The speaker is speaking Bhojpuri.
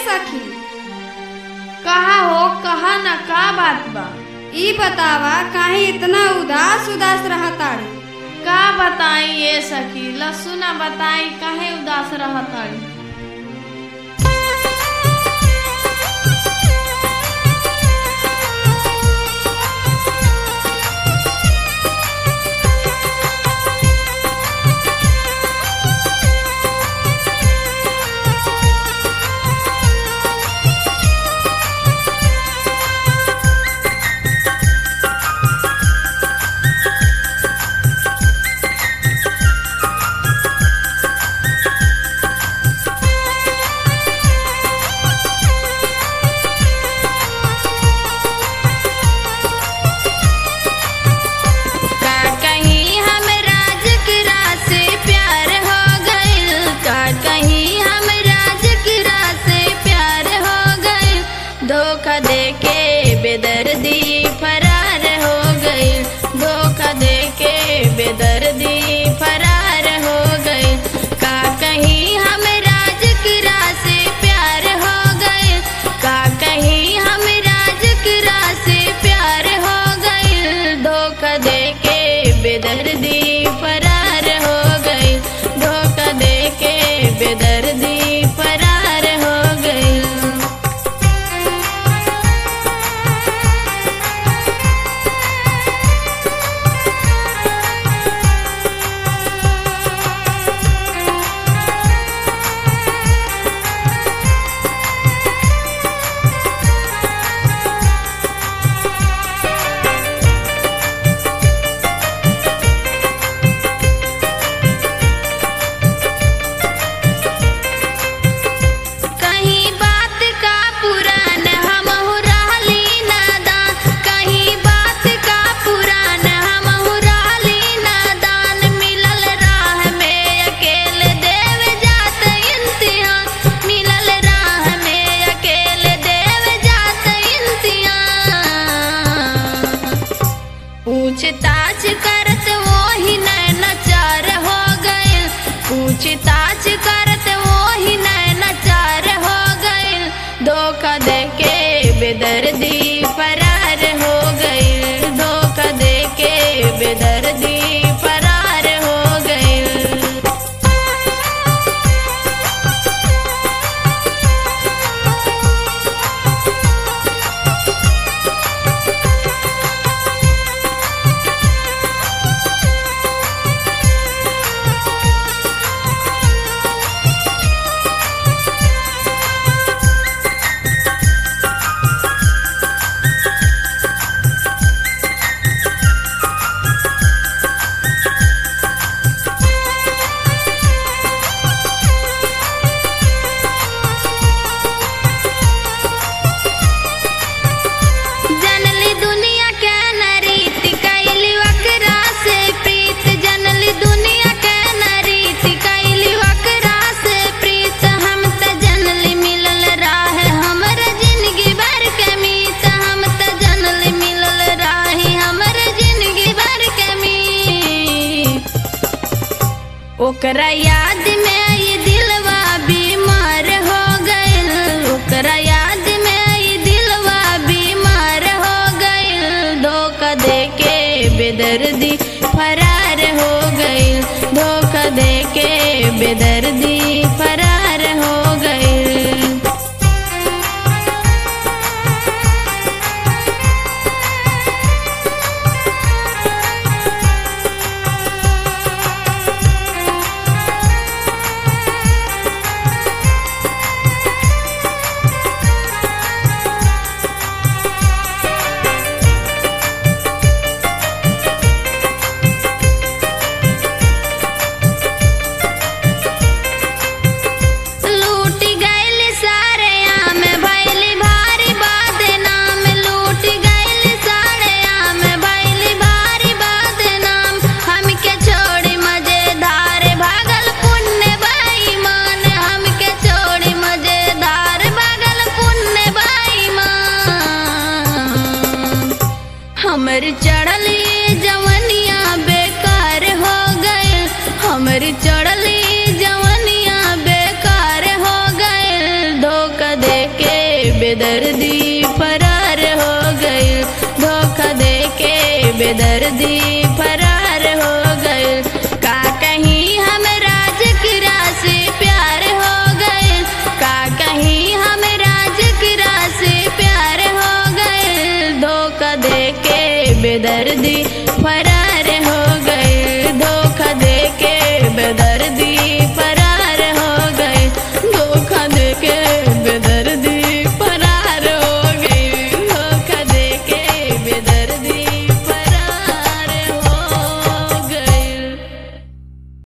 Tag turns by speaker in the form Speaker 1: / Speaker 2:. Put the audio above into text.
Speaker 1: सखी
Speaker 2: कहा हो कहा न का बात बा
Speaker 1: ई बतावा काहे इतना उदास उदास रहताड़ी
Speaker 2: का बताई ये सखी लसुना बताई काहे उदास रहताड़ी
Speaker 3: का कहीं हम राज किरा से प्यार हो गइल का कहीं हम राज किरा से प्यार हो गइल धोखा दे के बेदर्दी फरार हो गइल धोखा दे के बेदर्दी फरार हो गइल का कहीं हम राज किरा से प्यार हो गइल का कहीं हम राज किरा से प्यार हो गइल धोखा दे के बेदर्दी फरार हो गइल धोखा दे के बेदर्दी फरार हो गइल कहीं बात का पुरान हम रहली नादान कहीं बात का पुरान हम रहली नादान मिलल राह में अकेले देव जात इम्तिहान मिलल राह में अकेले देव जात इम्तिहान पूछताछ करत वही नैनाचार हो गइल पूछताछ करत वही नैनाचार हो गइल धोखा दे के बेदर्दी फरार हो गइल धोखा दे के बेदर्दी फरार हो गइल जनली दुनिया के नरीत कैली वकरा से प्रीत जनली दुनिया के नरीत कैली वकरा से प्रीत हम त जनली मिलल राह हमर जिंदगी भर के मीत हम त जनली मिलल राही हमर जिंदगी भर के मीत ओकरा याद में ये दिलवा बीमार हो गइल ओकरा याद में ये दिलवा बीमार हो गइल धोखा दे के बेदर्दी फरार हो गइल धोखा दे के बेदर्दी फरार हो गइल बेदर्दी फरार हो गए का कहीं हम राजकिरा से प्यार हो गए का कहीं हम राजकिरा से प्यार हो गए धोखा दे के बेदर्दी फरार हो